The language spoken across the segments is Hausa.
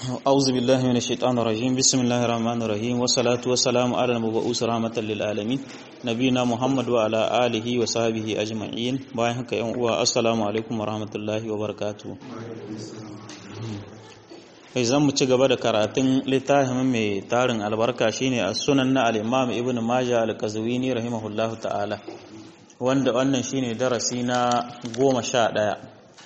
أعوذ بالله من الشيطان الرجيم بسم الله الرحمن الرحيم والصلاة والسلام على المبعوث رحمة للعالمين نبينا محمد وعلى آله وصحبه أجمعين باين هكا يوم السلام عليكم ورحمة الله وبركاته zan mu ci gaba da karatun littafin mai tarin albarka shine a sunan na al-imam ibn majah al-qazwini rahimahullahu ta'ala wanda wannan shine darasi na goma sha ɗaya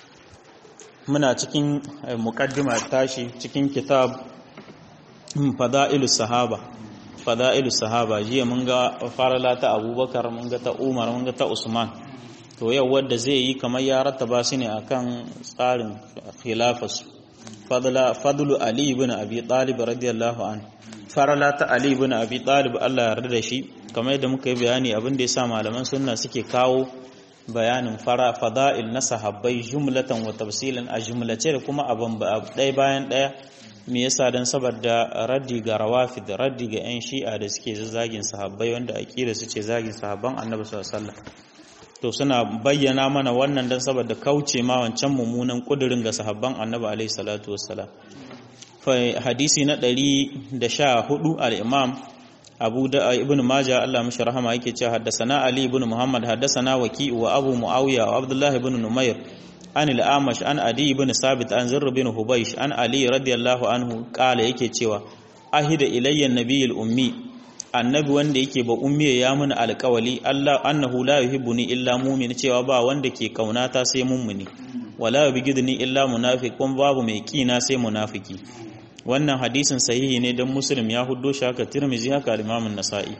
muna cikin mukaddima tashi cikin kitab fada'ilus sahaba fada'ilus sahaba jiya mun ga farala ta abubakar mun ga ta umar mun ga ta usman to yau wadda zai yi kamar ya rattaba su ne akan tsarin khilafas fadla fadlu ali ibn abi talib radiyallahu an farala ta ali ibn abi talib Allah ya yarda da shi kamar yadda muka yi bayani abin da yasa malaman sunna suke kawo bayanin fara fada'il na sahabbai jumlatan wa tafsilan a jumlace da kuma abin ɗaya bayan ɗaya me yasa dan saboda raddi ga rawafid raddi ga yan shi'a da suke zagin sahabbai wanda aqida su ce zagin sahabban annabi sallallahu alaihi wasallam to suna bayyana mana wannan dan saboda kauce ma wancan mummunan kudirin ga sahabban annabi alaihi salatu wassalam fa hadisi na 114 al-imam abu da ibn maja Allah mashi rahama yake cewa haddasana ali ibn muhammad haddasana waki wa abu muawiya wa abdullah ibn numair an al-amash an adi ibn sabit an zurr ibn hubaysh an ali radiyallahu anhu kala yake cewa ahida ilayya nabiyul ummi annabi wanda yake ba ummi ya mun alƙawali Allah annahu la yuhibbuni illa mu'min cewa ba wanda ke kaunata sai mummuni wala yubghidni illa munafiq kun babu mai kina sai munafiki wannan hadisin sahihi ne don muslim ya huddo shi haka tirmizi haka al-imamun nasa'i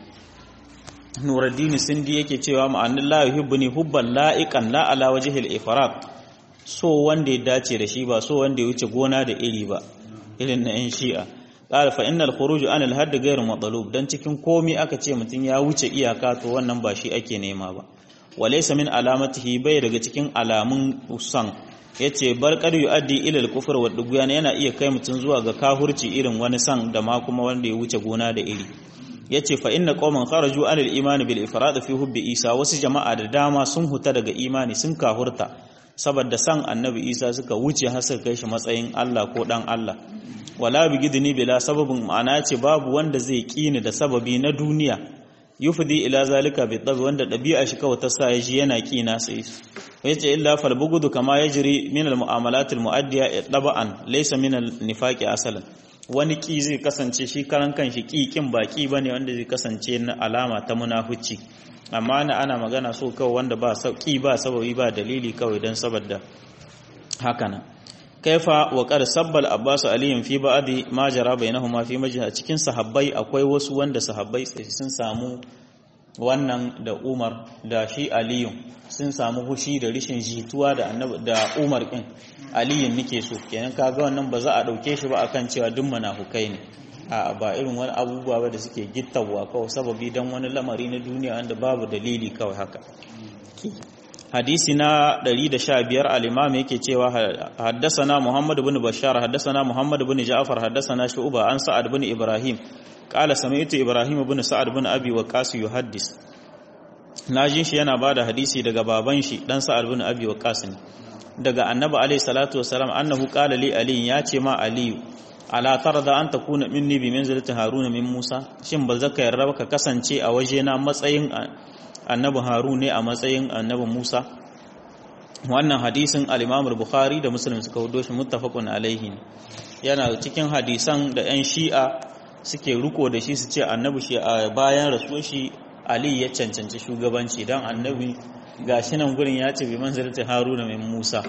nuruddin sindi yake cewa ma'anin la yuhibbuni hubban la'iqan la ala wajhil ifrat so wanda ya dace da shi ba so wanda ya wuce gona da iri ba irin na yan shi'a qala fa innal khuruj an al-hadd ghayr matlub dan cikin komi aka ce mutun ya wuce iyaka to wannan ba shi ake nema ba walaysa min alamatihi bai daga cikin alamun usan ya ce barkar yu'addi ilal kufur wa duguyan yana iya kai mutum zuwa ga kahurci irin wani san da ma kuma wanda ya wuce gona da iri ya ce fa inna qauman kharaju anil imani bil ifrad fi hubbi isa wasu jama'a da dama sun huta daga imani sun kahurta saboda san annabi isa suka wuce har suka kai shi matsayin Allah ko dan Allah wala bigidni bila sababin ma'ana ce babu wanda zai kini da sababi na duniya yufdi ila zalika bi tabi wanda dabi'a shi kawai ta sa shi yana kina sai yace illa fal bugudu kama yajri min al mu'amalat al muaddiya taba'an laysa min al nifaqi asalan wani ki zai kasance shi karan kanshi ki kin baki bane wanda zai kasance na alama ta munafici amma na ana magana so kawai wanda ba sauki ba sababi ba dalili kawai dan saboda haka nan kaifa wa qad sabbal abbas aliyin fi ba'di ma jara bainahuma fi majlis cikin sahabbai akwai wasu wanda sahabbai sun samu wannan da Umar da shi Aliyu sun samu hushi da rishin jituwa da annabi da Umar din Aliyu nake so kenan kaga wannan ba za a dauke shi ba akan cewa duk munafukai ne a ba irin wani abubuwa ba da suke gittawa kawai sababi dan wani lamari na duniya wanda babu dalili kawai haka hadisi na 115 al-imam yake cewa haddasana Muhammad ibn Bashar haddasana Muhammad ibn Ja'far haddasana Shu'ba an Sa'ad ibn Ibrahim qala sami'tu Ibrahim ibn Sa'ad ibn Abi Waqqas yuhaddis najin shi yana bada hadisi daga baban shi dan Sa'ad ibn Abi Waqqas ne daga Annabi alayhi salatu wasalam annahu qala li Ali ya ce ma Ali ala tarda an takuna minni bi manzilati Harun min Musa shin ba zaka yarda ka kasance a wajena matsayin annabi harun ne a matsayin annabi musa wannan hadisin al-imam bukhari da muslim suka hudo shi muttafaqun alaihi yana cikin hadisan da yan shi'a suke riko da shi su ce annabi shi a bayan rasuwar shi ali ya cancanci shugabanci dan annabi gashi nan gurin ya ce bi manzilati haruna min musa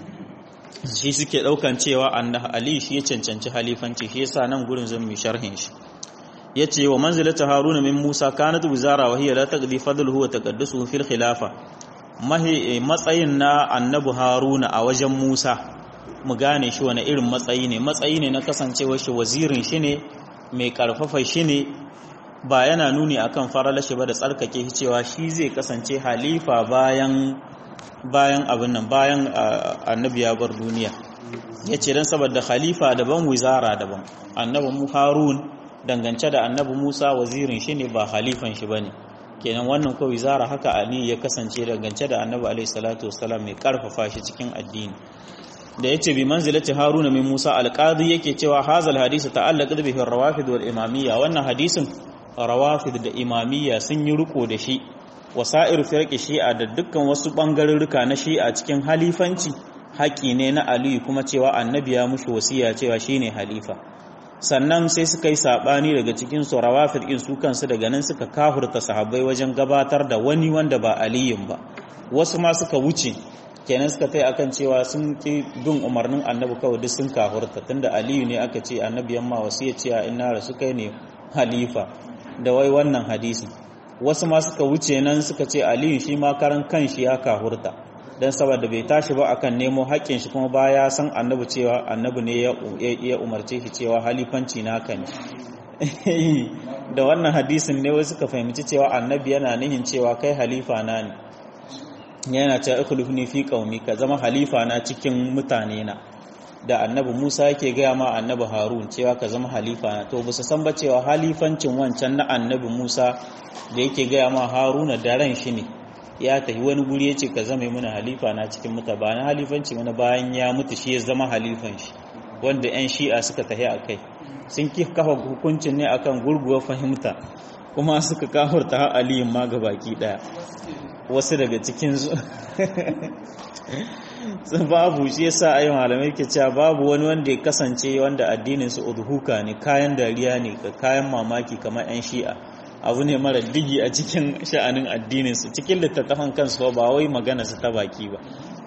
shi suke daukan cewa annabi ali shi ya cancanci halifanci shi yasa nan gurin zan mu sharhin shi yace wa manzilatu haruna min musa kanat wizara wa hiya la taqdi fadluhu wa taqaddusuhu fil khilafa mahi matsayin na annabi haruna a wajen musa mu gane shi wani irin matsayi ne matsayi ne na kasancewa shi wazirin shi ne mai karfafa shi ne ba yana nuni akan faralashi ba da tsarkake shi cewa shi zai kasance halifa bayan bayan abin nan bayan annabi ya bar duniya yace dan saboda khalifa daban wizara daban annabi mu harun dangance da annabi Musa wazirin shi ne ba halifan shi bane kenan wannan ko wizara haka Ali ya kasance dangance da annabi alaihi salatu wassalam mai karfafa shi cikin addini da yace bi manzilati haruna min musa alqadi yake cewa hazal hadisi ta'allaqat bihi rawafid wal imamiyya wannan hadisin rawafid da imamiyya sun yi riko da shi wasa'ir firqi shi'a da dukkan wasu bangarurruka na shi'a cikin halifanci haƙi ne na aliyu kuma cewa annabi ya mushi wasiya cewa shine halifa sannan sai suka yi sabani daga cikin su rawafid din su kansu daga nan suka kahurta sahabbai wajen gabatar da wani wanda ba aliyun ba wasu ma suka wuce kenan suka tai akan cewa sun ki bin umarnin annabi kawai duk sun kahurta tunda aliyu ne aka ce annabi yamma wasiya cewa inna rasu kai ne halifa da wai wannan hadisi wasu ma suka wuce nan suka ce aliyu shi ma karan kanshi ya kahurta don saboda bai tashi ba akan nemo haƙƙin shi kuma baya san annabi cewa annabi ne ya umarce shi cewa halifanci na kan da wannan hadisin ne wasu suka fahimci cewa annabi yana nihin cewa kai halifa na ne yana cewa ikhlifni fi qaumi ka zama halifa na cikin mutane na da annabi Musa yake gaya ma annabi Harun cewa ka zama halifa na to ba su san ba cewa halifancin wancan na annabi Musa da yake gaya ma Haruna da ran shi ne ya tafi wani guri ya ce ka zama mana halifa na cikin muta ba na halifanci mana bayan ya mutu shi ya zama halifan shi wanda 'yan shi'a suka tafi a kai sun ki kafa hukuncin ne akan gurguwar fahimta kuma suka kahurta har aliyin ma ga baki daya wasu daga cikin su babu shi yasa ayi malamai ke cewa babu wani wanda ya kasance wanda addinin su udhuka ne kayan dariya ne kayan mamaki kamar 'yan shi'a abu ne mara digi a cikin sha'anin addininsu cikin littattafan kansu ba wai magana su ta baki ba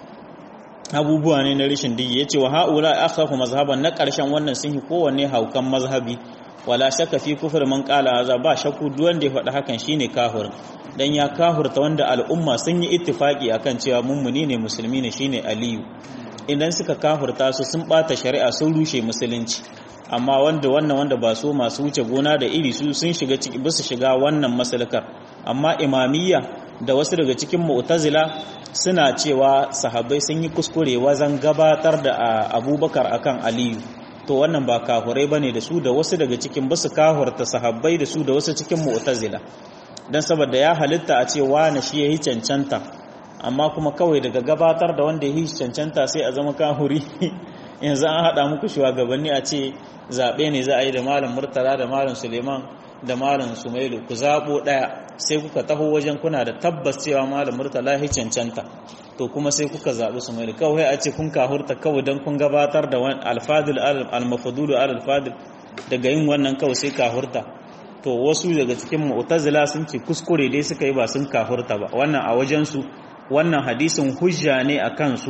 abubuwa ne na rishin digi ya ce wa ha'ula akhafu mazhaban na ƙarshen wannan sun yi kowanne haukan mazhabi wala shakka fi kufur man qala haza ba shakku duk wanda ya faɗi hakan shine kafirin dan ya kafirta wanda al'umma sun yi ittifaki akan cewa mummuni ne musulmi ne shine aliyu idan suka kafirta su sun bata shari'a sun rushe musulunci amma wanda wannan wanda ba so masu wuce gona da iri su sun shiga ciki bisa shiga wannan masalakar amma imamiyya da wasu daga cikin mu'tazila suna cewa sahabbai sun yi kuskure wajen gabatar da abubakar akan aliyu to wannan ba kafurai bane da su da wasu daga cikin basu kahurta sahabbai da su da wasu cikin mu'tazila dan saboda ya halitta a ce wani shi yayi cancanta amma kuma kawai daga gabatar da wanda yayi cancanta sai a zama kahuri yanzu an haɗa muku shugabanni a ce zaɓe ne za a yi da malam murtala da malam suleiman da malam sumailu ku zaɓo ɗaya sai kuka taho wajen kuna da tabbas cewa malam murtala ya cancanta to kuma sai kuka zaɓi sumailu kawai a ce kun kahurta kawai don kun gabatar da wani alfadil almafadulu alfadil daga yin wannan kawai sai kahurta to wasu daga cikin mu'tazila sun ce kuskure dai suka yi ba sun kahurta ba wannan a wajensu wannan hadisin hujja ne a kansu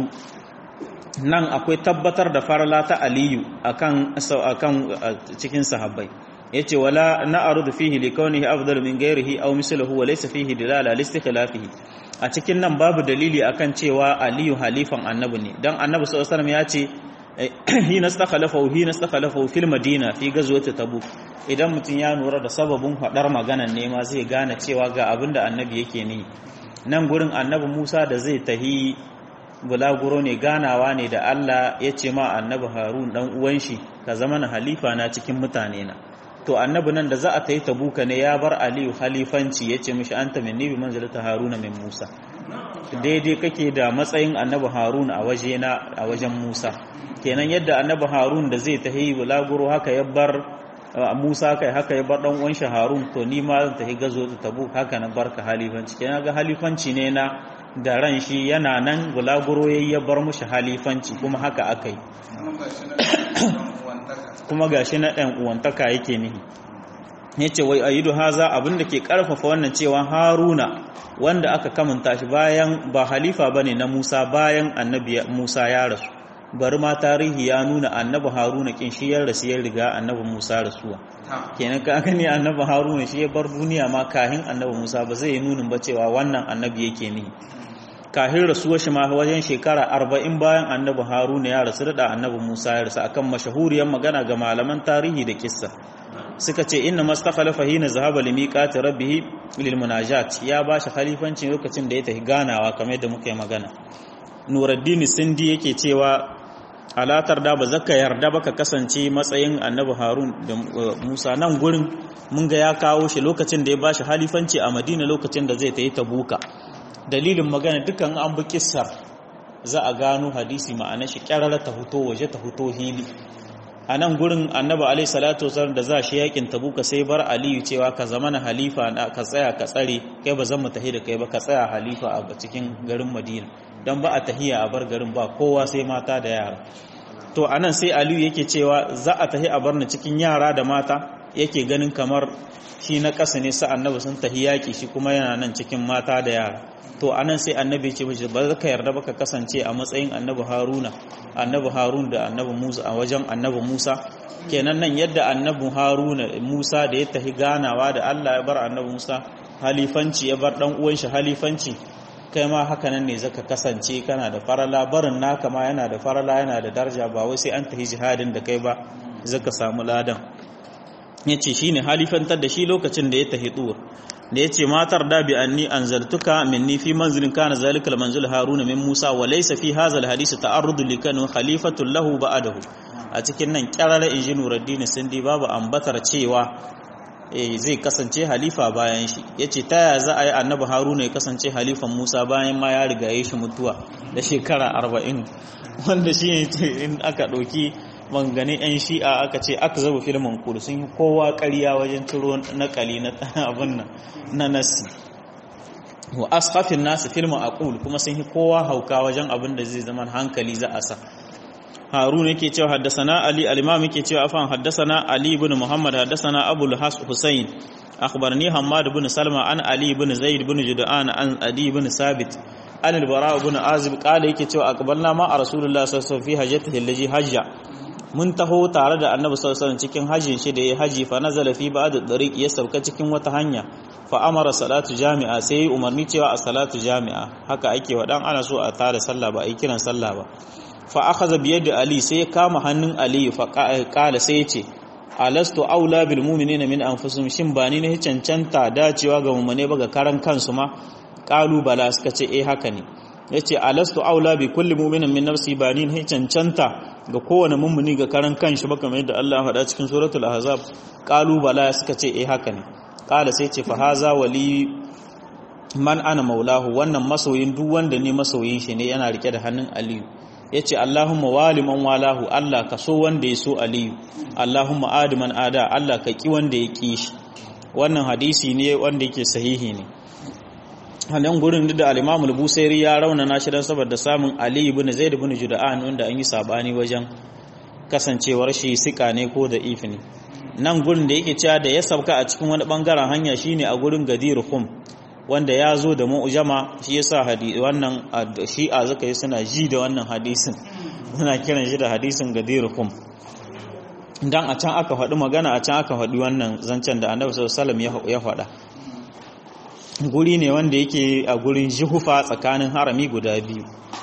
nan akwai tabbatar da farala ta aliyu akan akan cikin sahabbai yace wala na'rudu fihi likawnihi afdalu min ghairihi aw misluhu wa laysa fihi dilala li istikhlafihi a cikin nan babu dalili akan cewa aliyu halifan annabi ne dan annabi sallallahu alaihi wasallam yace hina istakhlafa hina istakhlafa fil madina fi ghazwati tabuk idan mutun ya nura da sababin fadar maganan ne ma zai gane cewa ga abinda annabi yake ne nan gurin annabi Musa da zai tahi bulaguro ne ganawa ne da Allah ya ce ma annabi Harun dan uwan shi ka zama na halifa na cikin mutane na to annabi nan da za a tayi tabuka ne ya bar Aliyu halifanci ya ce mishi anta minni bi manzilati Haruna min Musa daidai kake da matsayin annabi Harun a waje na a wajen Musa kenan yadda annabi Harun da zai tahi bulaguro haka ya bar Musa kai haka ya bar dan uwan shi Harun to ni ma zan tahi gazo ta Tabuk haka na barka halifanci kenan ga halifanci ne na da ran shi yana nan bulaguro yayi ya bar mushi halifanci kuma haka aka yi kuma gashi na ɗan uwantaka yake nihi yace wai ayidu haza abinda ke karfafa wannan cewa Haruna wanda aka kamanta shi bayan ba halifa bane na Musa bayan annabi Musa ya rasu bari ma tarihi ya nuna annabi Haruna kin shi ya rasu ya riga annabi Musa rasuwa kenan ka gani annabi Haruna shi ya bar duniya ma kahin annabi Musa ba zai yi nunin ba cewa wannan annabi yake nihi kahin rasuwar shi ma wajen shekara arba'in bayan annabi haruna ya rasu da annabi musa ya rasu akan mashahuriyar magana ga malaman tarihi da kissa suka ce inna mastakhalafa hina zahaba li miqati rabbih lil munajat ya ba shi khalifanci lokacin da ya tafi ganawa kamar yadda muka yi magana nuruddin sindi yake cewa alatar da ba zaka yarda ba ka kasance matsayin annabi harun da musa nan gurin mun ga ya kawo shi lokacin da ya ba shi halifanci a madina lokacin da zai tafi tabuka dalilin magana dukan an bi kissar za a gano hadisi ma'ana shi kyarara ta huto waje ta huto hili a nan gurin annabi alaihi salatu wasallam da za shi yakin tabuka sai bar aliyu cewa ka zama na halifa na ka tsaya ka tsare kai ba zan mu tahi da kai ba ka tsaya halifa a cikin garin madina dan ba a tahiya a bar garin ba kowa sai mata da yara to anan sai aliyu yake cewa za a tahi a bar ni cikin yara da mata yake ganin kamar shi na ƙasa ne sa annabi sun tahi yaƙi shi kuma yana nan cikin mata da yara to anan sai annabi ce mishi ba ka yarda ba ka kasance a matsayin annabi haruna annabi harun da annabi musa a wajen annabi musa kenan nan yadda annabi haruna musa da ya tahi ganawa da allah ya bar annabi musa halifanci ya bar dan uwan shi halifanci kai ma haka nan ne zaka kasance kana da farala barin naka ma yana da farala yana da daraja ba wai sai an tahi jihadin da kai ba zaka samu ladan yace shine halifantar da shi lokacin da ya tahi tur da yace matar da bi anni anzaltuka minni fi manzilin kana zalikal manzil haruna min musa wa laysa fi hadha alhadith ta'arrud li kanu khalifatul lahu ba'dahu a cikin nan kyarara inji nuruddin sindi babu ambatar cewa zai kasance halifa bayan shi yace ta ya za a yi annabi haruna ya kasance halifan musa bayan ma ya riga ya shi mutuwa da shekara 40 wanda shi in aka ɗauki mangane 'yan shi'a aka ce aka zaba filmin kudu sun yi kowa ƙarya wajen ciro nakali na abin nan na nasi wa asfafin nasu filmin aqul kuma sun yi kowa hauka wajen abin da zai zama hankali za a sa harun yake cewa haddasana ali al-imam yake cewa afan haddasana ali ibn muhammad haddasana abul has husayn akhbarni hammad ibn salma an ali ibn zaid ibn jud'an an adi ibn sabit an al-bara ibn azib qala yake cewa aqbalna ma a rasulullah sallallahu alaihi wasallam fi hajjatihi allati hajja mun taho tare da annabi sallallahu alaihi cikin hajjin shi da ya haji fa nazala fi ba'd ad-dariq ya sauka cikin wata hanya fa amara salatu jami'a sai umarni cewa a salatu jami'a haka ake wa dan ana so a tada sallah ba a yi kiran sallah ba fa akhadha bi yadi ali sai ya kama hannun ali fa qala sai ya ce alastu aula bil mu'minina min anfusihim shin ba ni ne cancanta dacewa ga mu'mine ba ga karan kansu ma qalu bala suka ce eh haka ne yace alastu aula bi kulli mu'minin min nafsi ba ni ne cancanta ga kowane mummuni ga karan kanshi ba kamar yadda Allah ya faɗa cikin suratul ahzab qalu bala suka ce eh haka ne qala sai ce fa haza wali man ana maulahu wannan masoyin duk wanda ne masoyin shi ne yana rike da hannun aliyu yace Allahumma wali man walahu Allah ka so wanda ya so aliyu Allahumma adi man ada Allah ka ki wanda ya ki shi wannan hadisi ne wanda yake sahihi ne hannun gurin da al-Imam al-Busairi ya raunana shi dan saboda samun Ali ibn Zaid ibn Juda'an wanda an yi sabani wajen kasancewar shi sika ne ko da if ne nan gurin da yake cewa da ya sauka a cikin wani bangaren hanya shine a gurin Gadir Khum wanda ya zo da mu'jama shi yasa hadisi wannan shi'a zaka yi suna ji da wannan hadisin suna kiran shi da hadisin Gadir Khum dan a can aka faɗi magana a can aka faɗi wannan zancen da Annabi sallallahu alaihi wasallam ya faɗa guri ne wanda yake a gurin jihufa tsakanin harami guda biyu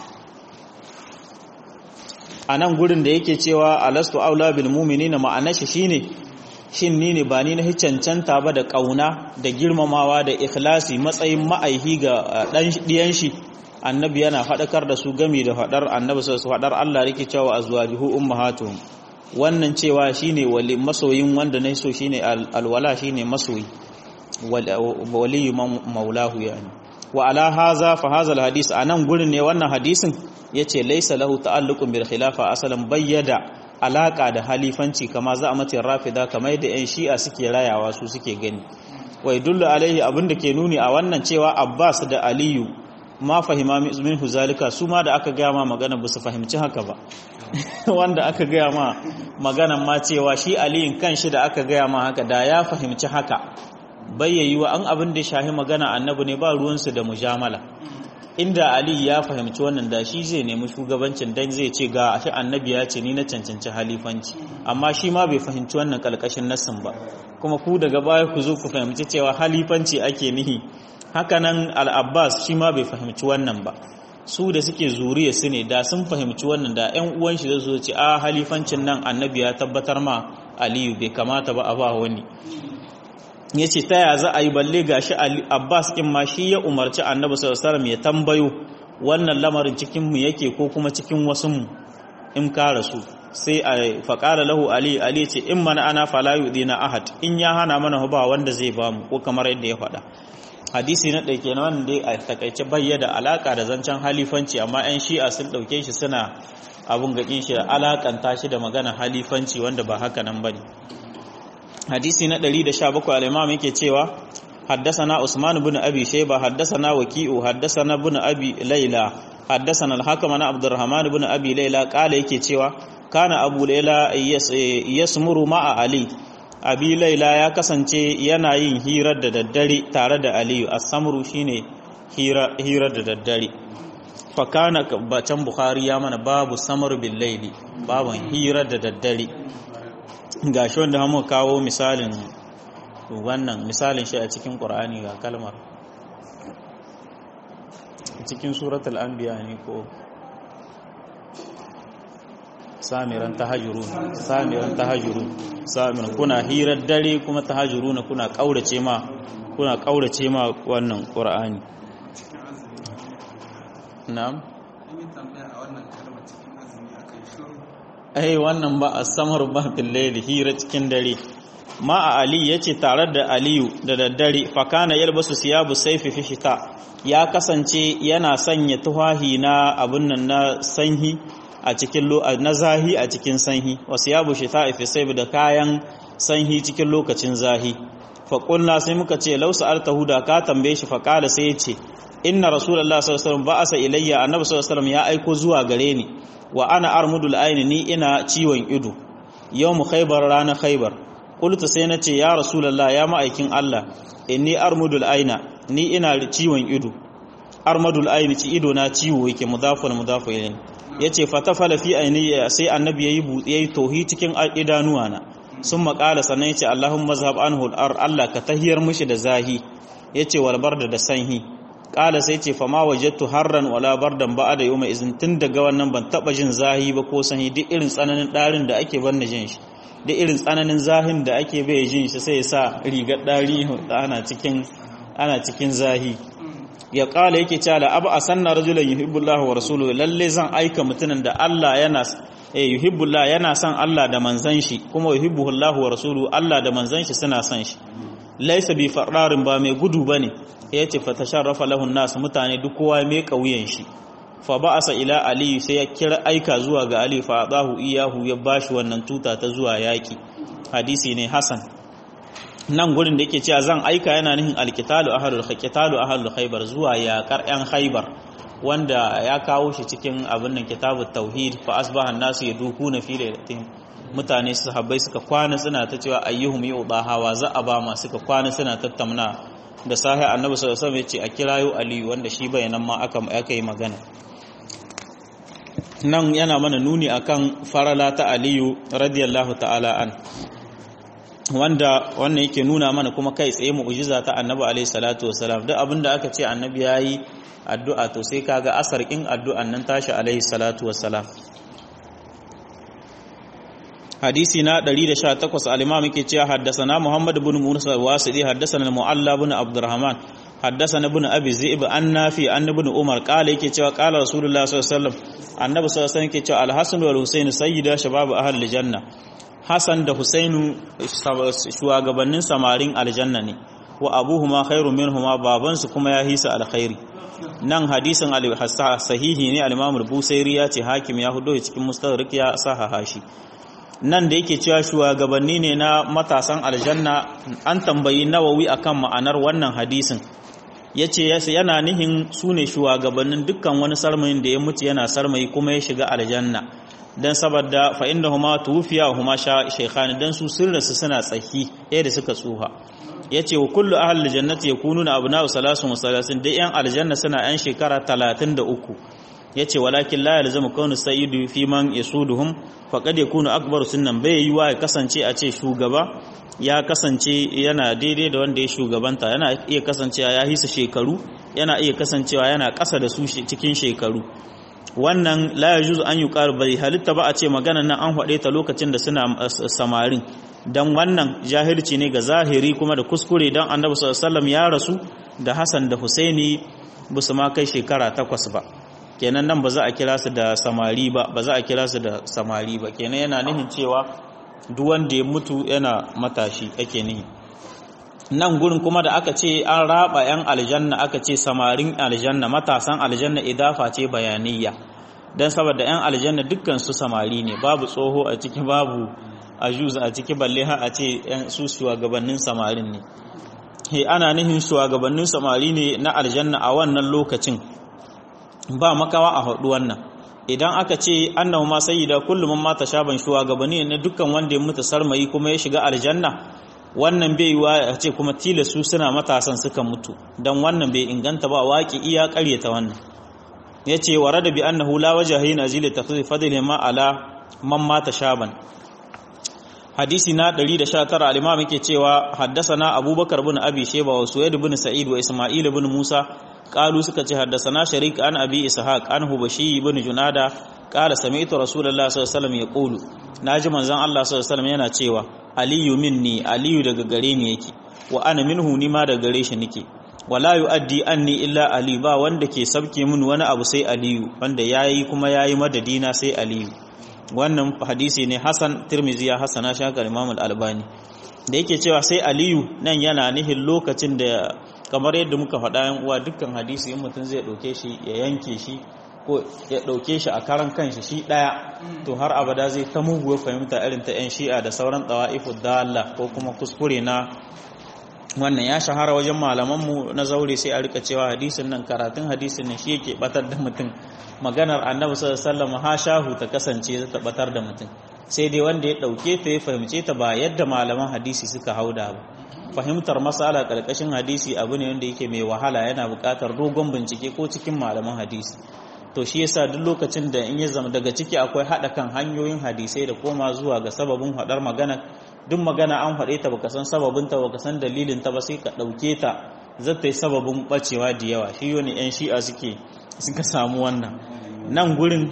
a nan gurin da yake cewa alastu aula bil mu'minina ma'anar shi shine shin ni ne ba ni na cancanta ba da kauna da girmamawa da ikhlasi matsayin ma'aihi ga dan diyan shi annabi yana faɗakar da su gami da faɗar annabi su faɗar Allah yake cewa azwajuhu ummahatuhum wannan cewa shine wali masoyin wanda na so shine alwala shine masoyi wali maulahu yani wa ala haza fa hadha alhadith anan gurin ne wannan hadisin yace laysa lahu ta'alluqun bil khilafa asalan bayyada alaka da halifanci kama za a mace rafida kamar yadda yan shi'a suke rayawa su suke gani wai dullu alaihi abinda ke nuni a wannan cewa Abbas da Aliyu ma fahima min zalika su ma da aka gaya ma magana ba su fahimci haka ba wanda aka gaya ma magana ma cewa shi Aliyin kanshi da aka gaya ma haka da ya fahimci haka bayyayi wa an abin da shahi magana annabi ne ba ruwansu da mujamala inda ali ya fahimci wannan da shi zai nemi shugabancin dan zai ce ga shi annabi ya ce ni na cancanci halifanci amma shi ma bai fahimci wannan kalkashin nassin ba kuma ku daga baya ku zo ku fahimci cewa halifanci ake nihi hakanan al-abbas shi ma bai fahimci wannan ba su da suke zuriya su ne da sun fahimci wannan da ƴan uwan shi da su ce a halifancin nan annabi ya tabbatar ma aliyu bai kamata ba a ba wani ya ce ta ya za a yi balle ga shi abbas ɗin ma shi ya umarci annabi sallallahu ya tambayo wannan lamarin cikinmu yake ko kuma cikin wasunmu in ka rasu sai a faƙara lahu ali ali ce in mana ana fala na ahad in ya hana mana ba wanda zai ba mu ko kamar yadda ya faɗa hadisi na ɗaya kenan wanda a takaice bayyana alaka da zancen halifanci amma 'yan shi'a sun ɗauke shi suna abun gaƙin shi da alakanta shi da magana halifanci wanda ba haka nan bane hadisi na 117 al-imam yake cewa حدثنا عثمان بن أبي شيبة حدثنا وكيء حدثنا بن أبي ليلى حدثنا الحكم عن عبد الرحمن بن أبي ليلى قال yake cewa kana abu laila yasmuru ma'a ali abi laila ya kasance yana yin hirar da daddare tare da aliyu as-samru shine hirar da daddare fa kana bacan bukhari ya mana babu samar bil laili baban hirar da daddare gashi wanda mu kawo misalin wannan misalin shi a cikin qur'ani ga kalmar cikin suratul anbiya ne ko samiran tahajurun samiran tahajurun samiran kuna hirar dare kuma tahajuruna kuna kaurace ma kuna kaurace ma wannan qur'ani na'am ai wannan ba as-samar ba fil layli hira cikin dare ma a ali yace tare da aliyu da daddare fa kana yalbasu siyabu sayfi fi shita ya kasance yana sanya tuhahi na abun nan na sanhi a cikin na zahi a cikin sanhi wasu ya bushe ta ife sai da kayan sanhi cikin lokacin zahi faƙulna sai muka ce lausa altahu da ka tambaye shi faƙala sai ya ce inna rasulullah sallallahu alaihi wasallam ba'asa ilayya annabi sallallahu alaihi wasallam ya aiko zuwa gare ni wa ana armudul aini ni ina ciwon ido yawmu khaybar ranar khaybar qultu sai na ce ya rasulullah ya ma'aikin Allah inni armudul aina ni ina ciwon ido armadul aini ci ido na ciwo yake mudafun mudafu ilayhi yace fatafala fi ainiya sai annabi yayi yayi tohi cikin idanuwa na sun makala sannan yace Allahumma zhab anhu al Allah ka tahiyar mishi da zahi yace wal barda da sanhi kala sai yace fama wajadtu harran wala bardan ba'da yawma izin tun daga wannan ban taba jin zahi ba ko sanhi duk irin tsananin darin da ake banna jin shi duk irin tsananin zahin da ake bai jin shi sai ya sa rigar dari ana cikin ana cikin zahi ya kala yake cewa la abu asanna rajulan yuhibbullahu wa rasuluhu lalle zan aika mutumin da Allah yana eh yuhibbullah yana son Allah da manzon shi kuma yuhibbuhullahu wa rasuluhu Allah da manzon shi suna son shi laysa bi fararin ba mai gudu bane yace fa tasharrafa lahu nas mutane duk kowa mai kauyen shi fa ba'asa ila ali sai ya kira aika zuwa ga ali fa adahu iyahu ya bashi wannan tuta ta zuwa yaki hadisi ne hasan nan gurin da yake cewa zan aika yana nihin alkitalu ahlul khaytalu ahlul khaybar zuwa yakar yan khaybar wanda ya kawo shi cikin abin nan kitabut tauhid fa asbaha an-nasu yadukuna fi lailatin mutane sahabbai suka kwana suna ta cewa ayyuhum yudaha wa za a ba ma suka kwana suna tattauna da sahi annabi sallallahu alaihi wasallam ya ce a kirayo aliyu wanda shi bayanan ma aka aka yi magana nan yana mana nuni akan farala ta aliyu radiyallahu ta'ala an wanda wannan yake nuna mana kuma kai tsaye mu'jiza ta annabi alaihi salatu wasalam duk abinda aka ce annabi yayi addu'a to sai kaga asarkin addu'an nan tashi alaihi salatu wasalam hadisi na 118 al-imam yake cewa haddathana muhammad ibn musa wasidi haddathana mualla ibn abdurrahman haddathana ibn abi zi'b an nafi an ibn umar qala yake cewa qala rasulullah sallallahu alaihi wasallam annabi sallallahu alaihi wasallam yake cewa al-hasan wal husayn sayyida shabab ahli janna Hassan da Husainu shugabannin samarin aljanna ne wa abuhuma khairu minhuma babansu kuma ya hisa alkhairi nan hadisin sahihi ne al-Imam al-Busairi ya ce hakim ya hudo cikin mustadrak ya sahaha shi nan da yake cewa shugabanni ne na matasan aljanna an tambayi Nawawi akan ma'anar wannan hadisin yace yana nihin sune shugabannin dukkan wani sarmayin da ya mutu yana sarmayi kuma ya shiga aljanna dan saboda fa innahuma tufiya huma shaykhan dan su sirrinsu suna tsaki ɗaya da suka tsuha yace wa kullu ahli jannati yakununa abna'u salasun wa salasin da yan aljanna suna yan shekara 33 yace walakin la yalzamu kaunu sayyidu fi man yasuduhum faqad yakunu akbaru sunnan bai yi wa kasance a ce shugaba ya kasance yana daidai da wanda ya shugabanta yana iya kasancewa ya hisa shekaru yana iya kasancewa yana ƙasa da su cikin shekaru wannan la yajuzu an yuqar bai halitta ba a ce magana nan an haɗe ta lokacin da suna samarin dan wannan jahilci ne ga zahiri kuma da kuskure dan annabi sallallahu alaihi wasallam ya rasu da Hassan da Husaini ba su ma kai shekara takwas ba kenan nan ba za a kira su da samari ba ba za a kira su da samari ba kenan yana nihin cewa duk wanda ya mutu yana matashi ake nihi nan gurin kuma da aka ce an raba 'yan aljanna aka ce samarin aljanna matasan aljanna idafa ce bayaniya don saboda 'yan aljanna dukkan su samari ne babu tsoho a ciki babu ajuz a ciki balle ha a ce 'yan su shugabannin samarin ne he ana nihin shugabannin samari ne na aljanna a wannan lokacin ba makawa a haɗu wannan idan aka ce annahu ma sayyida kullum man mata shaban shugabanni ne dukkan wanda ya mutu sarmayi kuma ya shiga aljanna wannan bai yiwa a ce kuma tilasu suna matasan suka mutu dan wannan bai inganta ba waki iya ƙaryata wannan yace warada bi annahu la wajha hina zil takhfif fadli ma ala man mata shaban hadisi na 119 al-imam yake cewa haddathana abubakar ibn abi shayba wa suwaid ibn sa'id wa isma'il ibn musa qalu suka ce haddathana sharik an abi ishaq an hubashi ibn junada qala sami'tu rasulullahi sallallahu alaihi wasallam yaqulu naji manzon Allah sallallahu alaihi wasallam yana cewa aliyu minni aliyu daga gare ni yake wa ana minhu ni ma daga gare shi nake wala yu'addi anni illa ali ba wanda ke sabke min wani abu sai aliyu wanda yayi kuma yayi madadina sai aliyu wannan hadisi ne hasan tirmizi ya hasana shi haka imam al-albani da yake cewa sai aliyu nan yana nihin lokacin da kamar yadda muka faɗa yan uwa dukkan hadisi in mutum zai ɗauke shi ya yanke shi ko ya ɗauke shi a karan kanshi shi ɗaya to har abada zai ta muguwar fahimta irin ta 'yan shi'a da sauran ɗawa'ifu dalla ko kuma kuskure na wannan ya shahara wajen malamanmu na zaure sai a rika cewa hadisin nan karatun hadisin nan shi yake batar da mutum maganar annabi sallallahu alaihi wasallam ha shahu ta kasance ta batar da mutum sai dai wanda ya dauke ta ya fahimce ta ba yadda malaman hadisi suka hauda ba fahimtar masala karkashin hadisi abu ne wanda yake mai wahala yana buƙatar dogon bincike ko cikin malaman hadisi to shi yasa duk lokacin da in ya zama daga ciki akwai hada kan hanyoyin hadisai da koma zuwa ga sababin hadar magana duk magana an faɗe ta baka san sababin ta baka san dalilin ta ba sai ka ɗauke ta zata yi sababin bacewa da yawa shi wani yan shi'a suke suka samu wannan nan gurin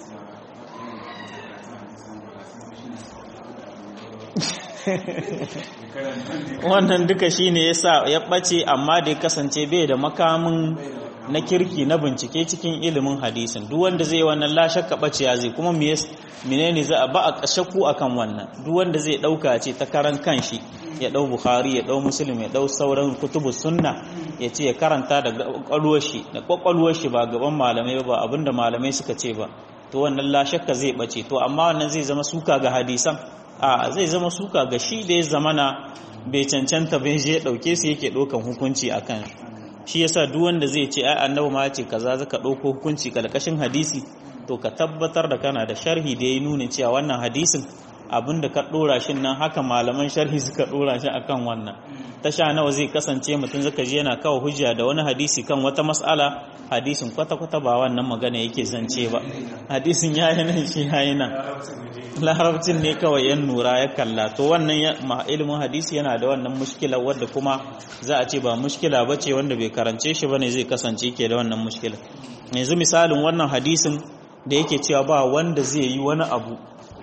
wannan duka shine yasa ya ɓace amma da ya kasance bai da makamin na kirki na bincike cikin ilimin hadisin duk wanda zai wannan la shakka baciya zai kuma menene za a ba a shakku akan wannan duk wanda zai dauka ce ta karan kanshi ya dau bukhari ya dau muslim ya dau sauran kutubu sunna ya ce ya karanta da kwakwalwar shi da kwakwalwar shi ba gaban malamai ba abinda malamai suka ce ba to wannan la shakka zai bace to amma wannan zai zama suka ga hadisan a zai zama suka ga shi da ya zamana bai cancanta bai je dauke su yake dokan hukunci akan shi yasa duk wanda zai ce ai annabi ma ce kaza zaka dauko hukunci kalkashin hadisi to ka tabbatar da kana da sharhi da ya nuna cewa wannan hadisin abinda ka dora shi nan haka malaman sharhi suka dora shi akan wannan tasha nawa zai kasance mutum zaka je yana kawo hujja da wani hadisi kan wata mas'ala hadisin kwata kwata ba wannan magana yake zance ba hadisin yayi nan shi yayi nan larabcin ne kawai yan nura ya kalla to wannan ilimin hadisi yana da wannan mushkila wadda kuma za a ce ba mushkila ba ce wanda bai karance shi bane zai kasance ke da wannan mushkila yanzu misalin wannan hadisin da yake cewa ba wanda zai yi wani abu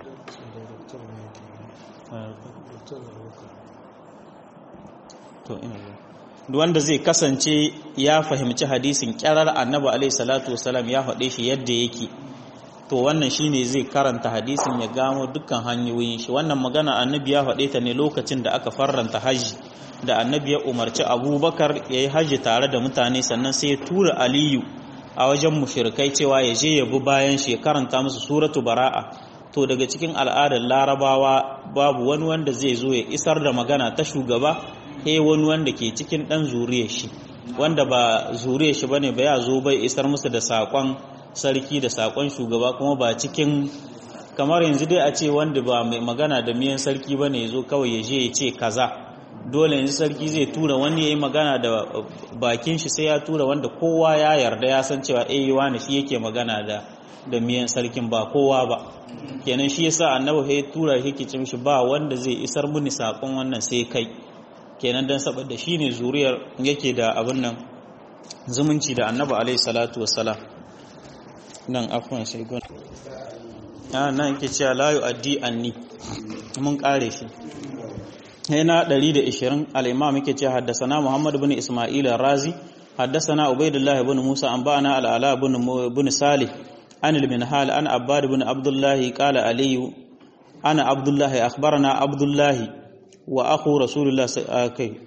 wanda zai kasance ya fahimci hadisin kyarar annabi alaihi salatu wasalam ya faɗe shi yadda yake to wannan shine zai karanta hadisin ya gamo dukkan hanyoyin shi wannan magana annabi ya faɗe ta ne lokacin da aka farranta haji da annabi ya umarci abubakar ya yi haji tare da mutane sannan sai ya tura aliyu a wajen mushirikai cewa ya je ya bi bayan shi ya karanta musu suratu bara'a to daga cikin al'adar larabawa babu wani wanda zai zo ya isar da magana ta shugaba he wani wanda ke cikin dan zuriyar shi wanda ba zuriyar shi bane ba ya zo bai isar musu da sakon sarki da sakon shugaba kuma ba cikin kamar yanzu dai a ce wanda ba mai magana da miyan sarki bane ya zo kawai ya je ya ce kaza dole yanzu sarki zai tura wani ya yi magana da bakin shi sai ya tura wanda kowa ya yarda ya san cewa eh wani shi yake magana da da miyan sarkin ba kowa ba kenan shi yasa annabi ya tura yake ce mishi ba wanda zai isar muni sakon wannan sai kai kenan dan saboda shine zuriyar yake da abin nan zumunci da annabi alaihi salatu wassalam nan afwan sai gon ah nan yake cewa la yu'addi anni mun kare shi هنا دليل إشرين الإمام كتير حدثنا محمد بن إسماعيل الرازي حدثنا عبيد الله بن موسى أنبأنا العلاء بن بن صالح عن المنهال عن عباد بن عبد الله قال علي أنا عبد الله أخبرنا عبد الله وأخو رسول الله كي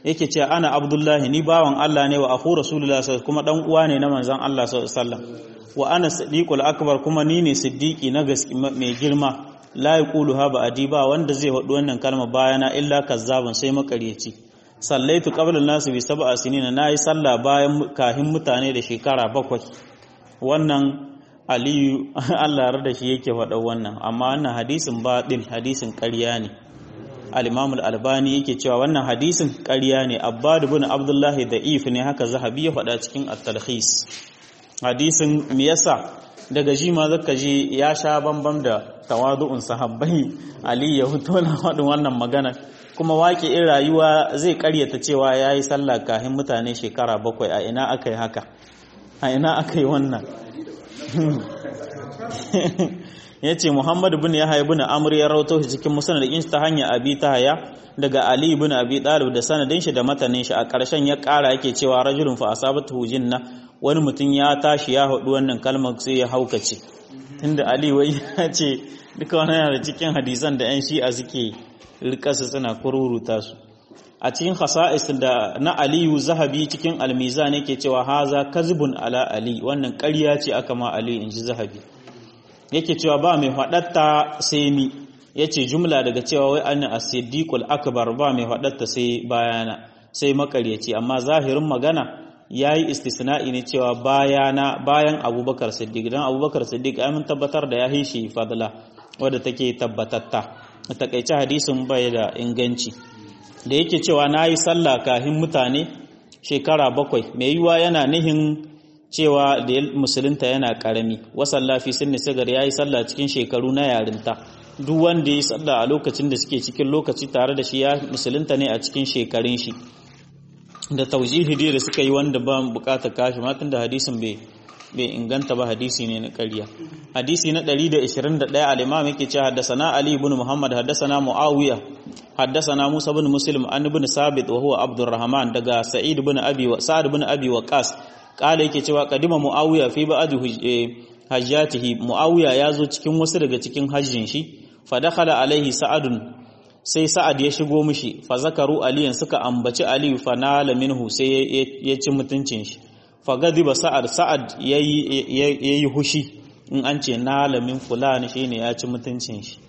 yake ce ana abdullahi ni bawan Allah ne wa akhu rasulullah sallallahu kuma dan uwa ne na manzon Allah sallallahu alaihi wasallam wa ana siddiqul akbar kuma ni ne siddiqi na gaske mai girma la yaqulu ha ba adiba wanda zai faɗi wannan kalma bayana illa kazzabun sai makaryaci sallaitu qabla nasu bi sab'a sinina nayi sallah bayan kahin mutane da shekara bakwai wannan aliyu Allah yarda shi yake faɗa wannan amma wannan hadisin batil hadisin ƙarya ne al-Imam al-Albani yake cewa wannan hadisin ƙarya ne Abbad ibn Abdullah da'if ne haka Zahabi ya faɗa cikin at-Talkhis hadisin me yasa daga ji ma zaka ji ya sha bambam da tawadu'un sahabbai Ali ya fito na faɗin wannan magana kuma waƙi in rayuwa zai ƙaryata cewa yayi sallah kahin mutane shekara bakwai a ina aka yi haka a ina aka yi wannan ya ce muhammad bin ya haibu na amur ya rauto shi cikin musanadin ta hanya abi ta haya daga ali bin abi talib da sanadin shi da matanin shi a ƙarshen ya ƙara yake cewa rajulun fa asabatu jinna wani mutum ya tashi ya haɗu wannan kalmar sai ya haukace tunda ali wai ya ce duka wani yana da cikin hadisan da yan shi'a suke rikasa suna kururuta su a cikin khasa'is da na aliyu zahabi cikin almizan yake cewa haza kazibun ala ali wannan ƙarya ce aka ma ali in ji zahabi yake cewa ba mai faɗatta sai ni yace jumla daga cewa wai anna as-siddiqul akbar ba mai faɗatta sai bayana sai makaryaci amma zahirin magana yayi istisna'i ne cewa bayana bayan abubakar siddiq dan abubakar siddiq ai mun tabbatar da ya hishi fadla wadda take tabbatatta a takaice hadisin bai da inganci da yake cewa na yi sallah kahin mutane shekara bakwai mai yiwuwa yana nihin cewa da musulunta yana karami wasan lafi sun sigar ya yi sallah cikin shekaru na yarinta duk wanda ya yi sallah a lokacin da suke cikin lokaci tare da shi ya musulunta ne a cikin shekarun shi da taujihidi da suka yi wanda ba bukatar kashi matan da hadisin bai bai inganta ba hadisi ne na ƙarya hadisi na 121 al-imam yake cewa haddathana ali ibn muhammad haddathana muawiya haddathana musa ibn muslim an ibn sabit wa huwa abdurrahman daga sa'id ibn abi wa sa'ad ibn abi waqas kala yake cewa kadima muawiya fi ba'd hajjatihi muawiya yazo cikin wasu daga cikin hajjin shi fa dakhala alaihi sa'adun sai sa'ad ya shigo mishi fa zakaru aliyan suka ambaci ali fa nala minhu sai ya ci mutuncin shi fagadiba sa'ad sa'ad yayi hushi in an ce nalamin fulani shine ya ci mutuncin shi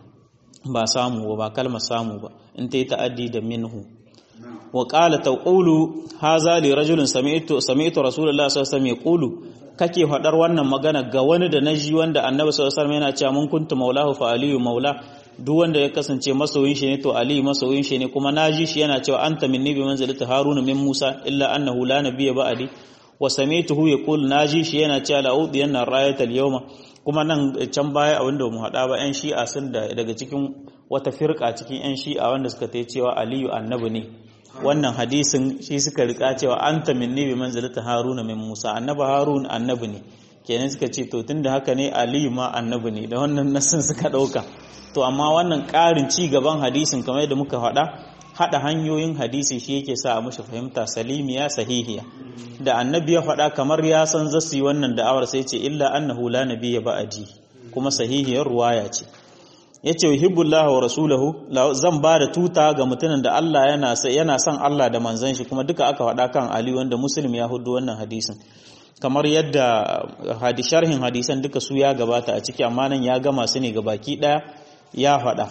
ba samu ba kalma samu ba in ta yi ta'addi da minhu wa qala taqulu haza li rajulin sami'tu sami'tu rasulullah sallallahu alaihi wasallam yaqulu kake fadar wannan magana ga wani da naji wanda annabi sallallahu alaihi wasallam yana cewa mun kuntu maulahu fa aliyu maula duk wanda ya kasance masoyin shi ne to ali masoyin shi ne kuma naji shi yana cewa anta minni bi manzilati haruna min musa illa annahu la nabiyya ba'di wa sami'tuhu yaqul naji shi yana cewa la'udiyanna rayatal yawma kuma nan can baya a wanda mu hada ba yan shi'a sun da daga cikin wata firka cikin yan shi'a wanda suka ta cewa aliyu annabi ne wannan hadisin shi suka rika cewa anta minni bi manzilati haruna min musa annabi harun annabi ne kenan suka ce to tunda haka ne aliyu ma annabi ne da wannan nasin suka dauka to amma wannan karin ci gaban hadisin kamar yadda muka faɗa hada hanyoyin hadisi shi yake sa a mashi fahimta salimiya sahihiya da annabi ya faɗa kamar ya san zasu yi wannan da'awar sai ce illa annahu la nabiyya ba'di kuma sahihiyar ruwaya ce yace yuhibbullahu wa rasuluhu zan ba da tuta ga mutumin da Allah yana yana son Allah da manzon shi kuma duka aka faɗa kan Ali wanda Muslim ya hudu wannan hadisin kamar yadda hadi sharhin hadisan duka su ya gabata a ciki amma nan ya gama su ne ga baki daya ya faɗa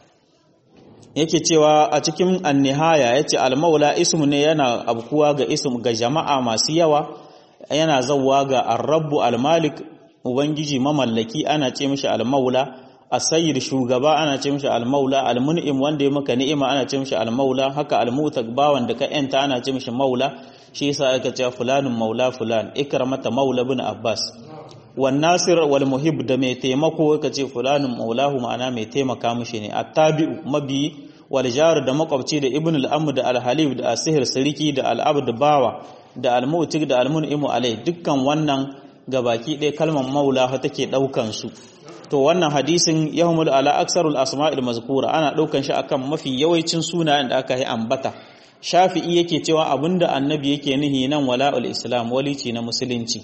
yake cewa a cikin annihaya yace al-maula ismu ne yana abkuwa ga ism ga jama'a masu yawa yana zawwa ga ar-rabbu al-malik ubangiji mamallaki ana ce mishi al-maula as-sayyid shugaba ana ce mishi al-maula al-mun'im wanda ya maka ni'ima ana ce mishi al-maula haka al-mutak bawan da ka yanta ana ce mishi maula shi yasa aka ce fulanun maula fulan ikramata maula ibn abbas wan nasir wal muhib da mai taimako ka ce fulanun maulahu ma'ana mai taimaka mishi ne attabi'u mabi wal jar da makwabci da ibn al-am da al-halib da asihir siriki da al-abd bawa da al-mutik da al-mun'imu alai dukkan wannan gabaki ɗaya kalmar maula fa take daukan su to wannan hadisin yahmul ala aksarul asma'il mazkura ana daukan shi akan mafi yawancin sunayen da aka yi ambata shafi'i yake cewa abinda annabi yake nihi nan wala'ul islam walici na musulunci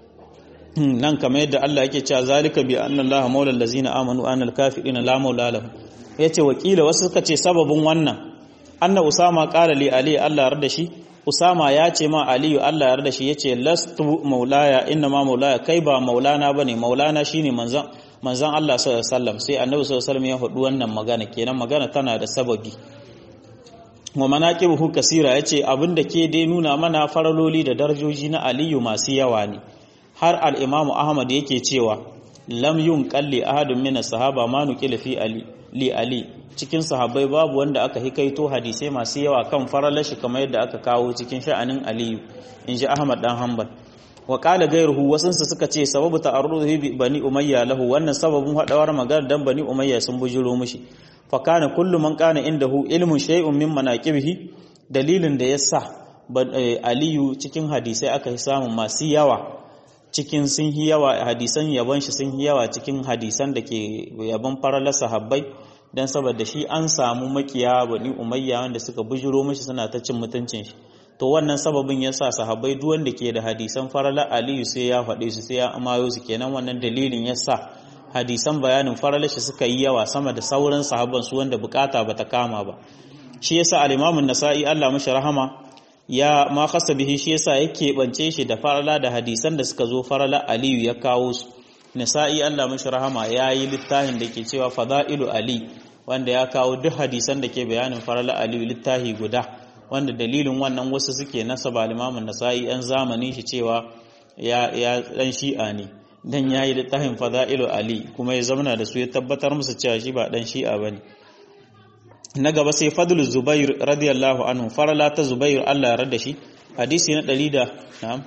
nan kamar yadda Allah yake cewa zalika bi anna Allah maula allazina amanu anna al-kafirina la maula lahum yace wakila wasu suka ce sababin wannan anna usama qala li ali Allah yarda shi usama ya ce ma aliyu Allah yarda shi yace lastu maulaya inna ma maulaya kai ba maulana bane maulana shine manzon manzon Allah sallallahu alaihi wasallam sai annabi sallallahu alaihi wasallam ya faɗi wannan magana kenan magana tana da sababi wa manaqibuhu kasira yace abinda ke dai nuna mana faraloli da darajoji na aliyu masu yawa ne har al-imamu ahmad yake cewa lam yun qalli ahadun min sahaba ma nuqila fi ali li ali cikin sahabbai babu wanda aka hikaito hadisai masu yawa kan faralashi kamar yadda aka kawo cikin sha'anin aliyu inji ahmad dan hanbal wa qala ghayruhu wasansu suka ce sababu ta'arruhi bi bani umayya lahu wannan sababin hadawar magana dan bani umayya sun bujiro mishi fa kana kullu man kana indahu ilmun shay'un min manaqibihi dalilin da yasa aliyu cikin hadisai aka samu masu yawa cikin sun yi yawa hadisan yabon shi sun yi yawa cikin hadisan da ke yabon faralar sahabbai dan saboda shi an samu makiya bani umayya wanda suka bujiro mishi suna ta cin mutuncin shi to wannan sababin yasa sahabbai duk wanda ke da hadisan farala aliyu sai ya faɗe su sai ya amayo su kenan wannan dalilin yasa hadisan bayanin farala shi suka yi yawa sama da sauran sahabban su wanda bukata bata kama ba shi yasa al-Imam an-Nasa'i Allah mashi rahama ya ma khassa bihi shi yasa yake bance shi da farala da hadisan da suka zo farala aliyu ya kawo su Nasa'i Allah mashi rahama ya yi littafin da ke cewa Fada'ilu Ali wanda ya kawo duk hadisan da ke bayanin farala aliyu littafi guda wanda dalilin wannan wasu suke nasaba limamin nasa'i yan zamanin shi cewa ya ya dan shi'a ne dan yayi littafin fada'ilu ali kuma ya zamana da su ya tabbatar musu cewa shi ba dan shi'a bane na gaba sai fadlu zubair radiyallahu anhu farala ta zubair Allah ya rada shi hadisi na 100 da na'am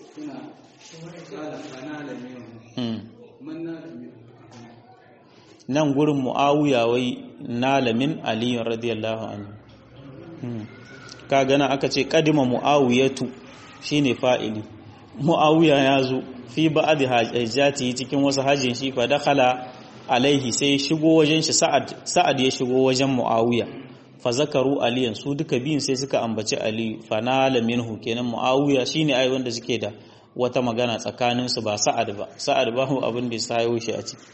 nan gurin muawiya wai nalamin ali radiyallahu anhu ka gana aka ce kadima mu'awiyatu shine fa'ili mu'awiya ya zo fi ba'adi hajjati cikin wasu hajjin shi fa dakhala alaihi sai shigo wajen shi sa'ad sa'ad ya shigo wajen mu'awiya fa zakaru aliyan su duka biyun sai suka ambaci ali fa nala minhu kenan mu'awiya shine ai wanda suke da wata magana tsakanin su ba sa'ad ba sa'ad ba hu abin da ya sayo shi a ciki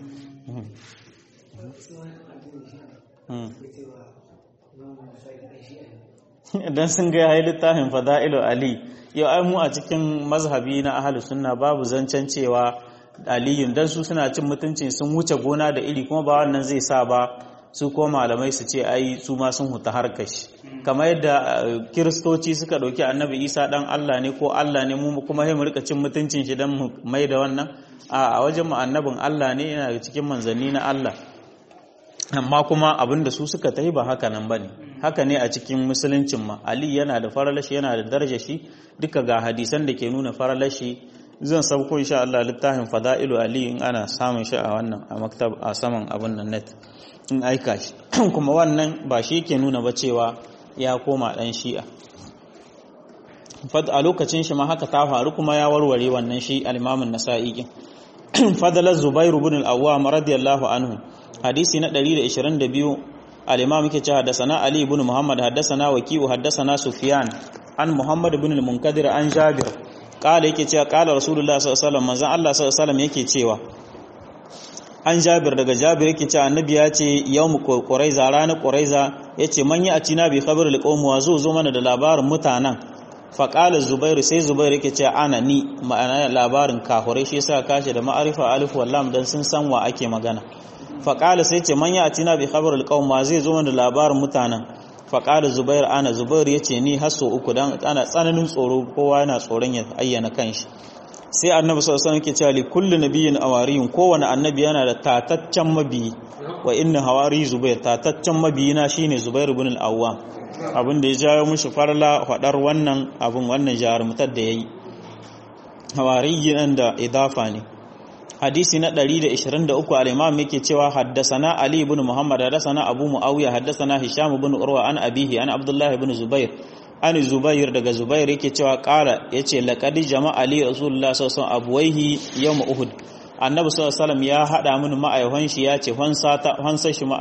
idan sun ga yayi littafin fada'ilu ali yau ai mu a cikin mazhabi na ahlus sunna babu zancen cewa aliyun dan su suna cin mutuncin sun wuce gona da iri kuma ba wannan zai sa ba su ko malamai su ce ai su ma sun huta harkar shi kamar yadda kiristoci suka ɗauki annabi isa dan allah ne ko allah ne mu kuma sai mu rika cin mutuncin shi dan mu mai da wannan a wajen mu annabin allah ne yana cikin manzanni na allah amma kuma abin da su suka tafi ba haka nan bane haka ne a cikin musuluncin ma ali yana da faralashi yana da daraja shi duka ga hadisan da ke nuna faralashi zan sauko insha Allah littafin fada'ilu ali in ana samun shi a wannan a maktab a saman abin nan net in aika shi kuma wannan ba shi ke nuna ba cewa ya koma dan shi'a a lokacin shi ma haka ta faru kuma ya warware wannan shi al-imamun nasa'i fadalar zubairu bin al-awwam radiyallahu anhu hadisi na 122 al-imam yake cewa haddathana ali ibn muhammad haddathana waqi'u haddathana sufyan an muhammad ibn al-munkadir an jabir kala yake cewa kala rasulullah sallallahu alaihi wasallam manzon Allah sallallahu alaihi wasallam yake cewa an jabir daga jabir yake cewa annabi ya ce yawmu quraiza ranar quraiza yace man ya atina bi khabar al-qawm wa zo zo mana da labarin mutanen faƙala zubairu sai zubairu yake ce ana ni ma'ana labarin kahurai shi yasa kashe da ma'arifa alif wallam dan sun san wa ake magana faƙala sai ce man ya atina bi khabar alqawm ma zai zo da labarin mutanen faƙala zubairu ana zubairu yace ni hasso uku dan ana tsananin tsoro kowa yana tsoron ya ayyana kanshi sai annabi sallallahu alaihi wasallam yake cewa li kulli nabiyyin awariyun kowane annabi yana da tataccen mabiyi wa inna hawari zubair tataccen mabiyina shine zubair ibn al-awwam abin da ya jawo mushi farla faɗar wannan abin wannan jarumtar da ya yi hawariyin da idafa ne hadisi na 123 al-imam yake cewa haddasana ali ibn muhammad haddasana abu muawiya haddasana hisham ibn urwa an abihi an abdullah ibn zubair an zubair daga zubair yake cewa qala yace laqad jama'a ali rasulullah sallallahu alaihi wasallam abuwaihi yawm uhud annabi sallallahu alaihi ya hada mini ma'aihon shi ya ce hansa shi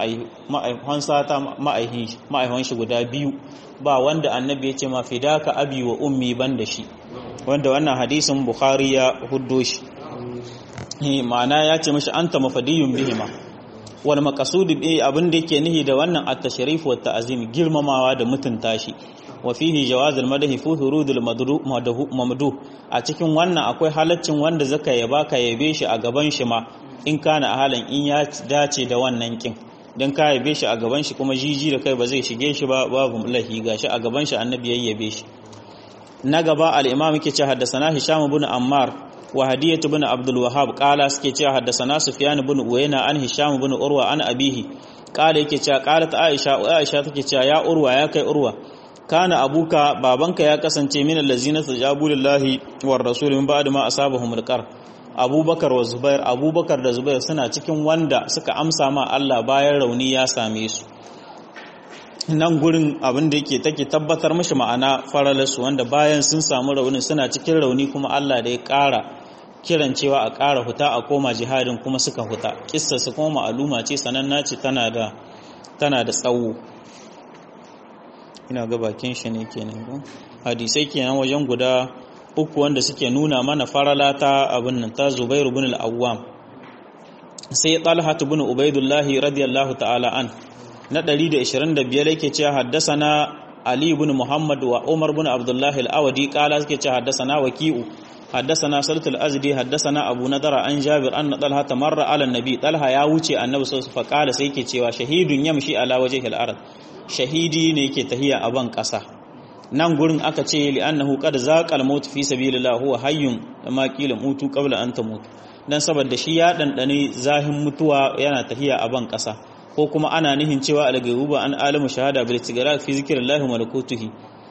ma'aihon shi guda biyu ba wanda annabi ya ce ma fidaka abi wa ummi ban da shi wanda wannan hadisin bukhari ya huddo shi ma'ana ya ce mashi anta mafadiyun bihima wal maqsud bi abin da yake nihi da wannan at-tashrif wa ta'zim girmamawa da mutunta shi wa fihi jawaz al-madahi fi hurudul mamdu a cikin wannan akwai halaccin wanda zaka yaba ka yabe shi a gaban shi ma in kana a halin in ya dace da wannan kin dan ka yabe shi a gaban shi kuma jiji da kai ba zai shige shi ba babu lahi gashi a gaban shi annabi yayyabe shi na gaba al-imam yake ce haddasana hisham ibn ammar wa hadiyatu ibn abdul wahhab qala suke ce haddasana sufyan ibn uyayna an hisham ibn urwa an abihi qala yake ce qalat aisha aisha take ce ya urwa ya kai urwa kana abuka babanka ya kasance min allazina tajabu lillahi war rasul min ba'd ma asabahum alqar abubakar wa zubair abubakar da zubair suna cikin wanda suka amsa ma Allah bayan rauni ya same su nan gurin abin da yake take tabbatar mashi ma'ana faralarsu wanda bayan sun samu rauni suna cikin rauni kuma Allah da ya ƙara kiran cewa a ƙara huta a koma jihadin kuma suka huta kissa su kuma ma'aluma ce sananna ce tana da tana da tsawo ina ga bakin shi ne kenan ko hadisai kenan wajen guda uku wanda suke nuna mana farala ta abin nan ta Zubairu ibn al-Awwam sai Talha ibn Ubaidullah radiyallahu ta'ala an na 125 yake cewa haddasana Ali ibn Muhammad wa Umar ibn Abdullah al-Awdi kala suke cewa haddasana Waki'u haddasana Salat al-Azdi haddasana Abu Nadara an Jabir anna Talha tamarra ala nabi Talha ya wuce Annabi sallallahu alaihi wasallam sai yake cewa shahidun yamshi ala wajhi al-ard shahidi ne yake tahiya a ban kasa nan gurin aka ce li'annahu qad zaqa al-maut fi sabilillah huwa hayyun ma qila mutu qabla an tamut dan saboda shi ya dandane zahin mutuwa yana tahiya a ban kasa ko kuma ana nihin cewa al-ghaibuba an alamu shahada bil istighraq fi zikrillahi wa malakutuhi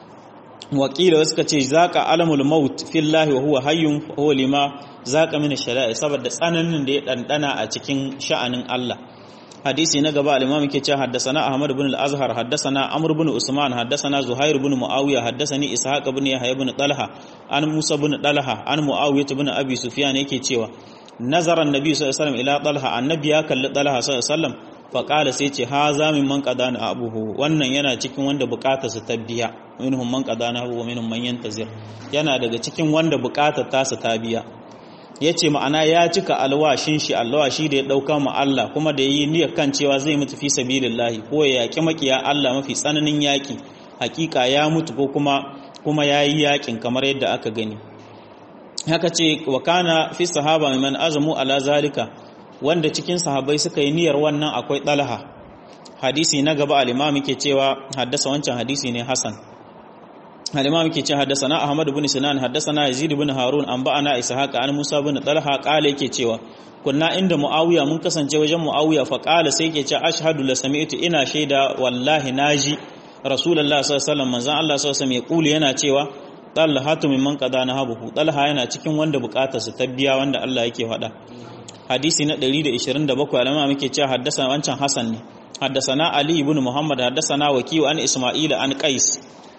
wakila wasu ka ce zaqa alamul maut fillahi wa huwa hayyun huwa lima zaqa min ash-shara'i saboda tsananin da ya dandana a cikin sha'anin Allah hadisi na gaba al-imam yake cewa haddathana ahmad ibn al-azhar haddathana amr ibn usman haddathana zuhair ibn muawiya haddathani ishaq ibn yahya ibn talha an musa ibn talha an muawiya ibn abi sufyan yake cewa nazara annabi sallallahu alaihi wasallam ila talha annabi ya kalli talha sallallahu alaihi wasallam faƙala sai ce ha za min man ƙada na abuhu wannan yana cikin wanda bukata su ta biya minhum man ƙada na abuhu minhum man yantazir yana daga cikin wanda bukatar ta su ta biya ya ce ma'ana ya cika alwashin shi alwashi da ya ɗauka ma Allah kuma da ya yi niyyar kan cewa zai mutu fi sabilillahi ko ya yaƙi makiya Allah mafi tsananin yaƙi hakika ya mutu ko kuma kuma ya yi yaƙin kamar yadda aka gani haka ce wa kana fi sahaba man azamu ala zalika wanda cikin sahabbai suka yi niyyar wannan akwai ɗalha hadisi na gaba al-imam yake cewa haddasa wancan hadisi ne hasan al-imam yake cewa haddasa na ahmad ibn sinan haddasa na yazid ibn harun an ba'ana ishaq an musa ibn talha qala yake cewa kunna inda muawiya mun kasance wajen muawiya fa qala sai yake cewa ashhadu la sami'tu ina shaida wallahi naji rasulullah sallallahu alaihi wasallam manzon Allah sallallahu alaihi wasallam ya yana cewa talhatu mimman qada na habuhu talha yana cikin wanda bukatarsa ta biya wanda Allah yake faɗa hadisi na 127 alama muke cewa haddasa wancan Hassan ne haddasana Ali ibn Muhammad haddasana Wakiyu an Isma'ila an Qais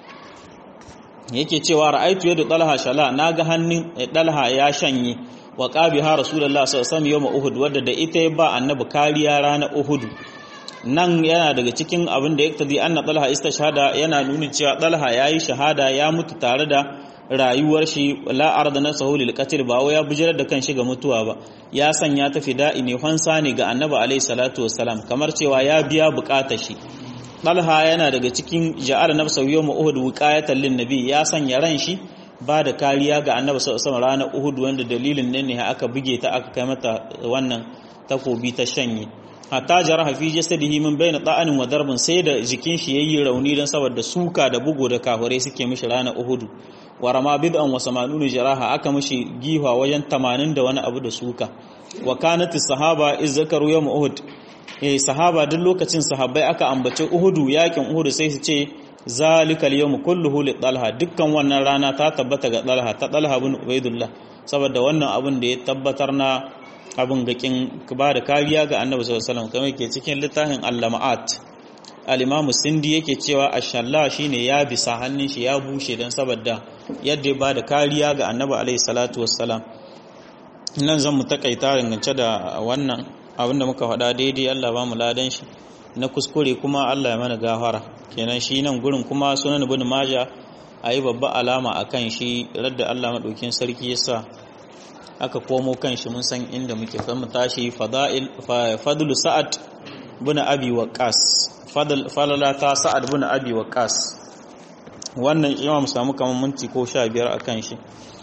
yake cewa ra'aitu yadu Talha shala naga hannun Talha ya shanye wa qabiha Rasulullah sallallahu alaihi wasallam yawm Uhud wadda da ita ya ba annabi kariya ranar Uhud nan yana daga cikin abin da yaktadi anna Talha istashhada yana nuni cewa Talha yayi shahada ya mutu tare da rayuwar shi la arda nasahu lil qatl ba ya bujirar da kanshi ga mutuwa ba ya sanya ta fida'i ne fansa ne ga annabi alayhi salatu wassalam kamar cewa ya biya bukatar shi Talha yana daga cikin ja'al nafsahu yawm Uhud wiqayatan lin nabi ya sanya ran shi ba da kariya ga annabi sallallahu alaihi ranar Uhud wanda dalilin nan ne aka buge ta aka kai mata wannan takobi ta shanye hatta jaraha fi jasadihi min bayna ta'anin wa darbin sai da jikin shi yayi rauni dan saboda suka da bugu da kafirai suke mishi ranar Uhud wa rama bid'an wa samanunu jaraha aka mishi giwa wajen 80 da wani abu da suka wa kanat sahaba iz zakaru yawm Uhud eh sahaba duk lokacin sahabbai aka ambace Uhud yakin Uhud sai su ce zalika al-yawm kulluhu li Talha dukkan wannan rana ta tabbata ga Talha ta Talha bin Ubaidullah saboda wannan abun da ya tabbatar na abin gakin ba da kariya ga annabi sallallahu alaihi wasallam kamar yake cikin littafin al-lama'at al-imamu sindi yake cewa ashalla shine ya bisa hannun shi ya bushe dan saboda yadda ya ba da kariya ga annabi alaihi salatu wassalam nan zan mu takaita dangance da wannan abin da muka faɗa daidai Allah ba mu ladan shi na kuskure kuma Allah ya mana gafara kenan shi nan gurin kuma sunan ibn maja ayi babba alama akan shi radda Allah madaukin sarki yasa aka komo kan shi mun san inda muke kan mu tashi fada'il fadlu sa'ad bin abi waqas fadl falala ta sa'ad bin abi waqas wannan imam samu kaman minti ko 15 akan shi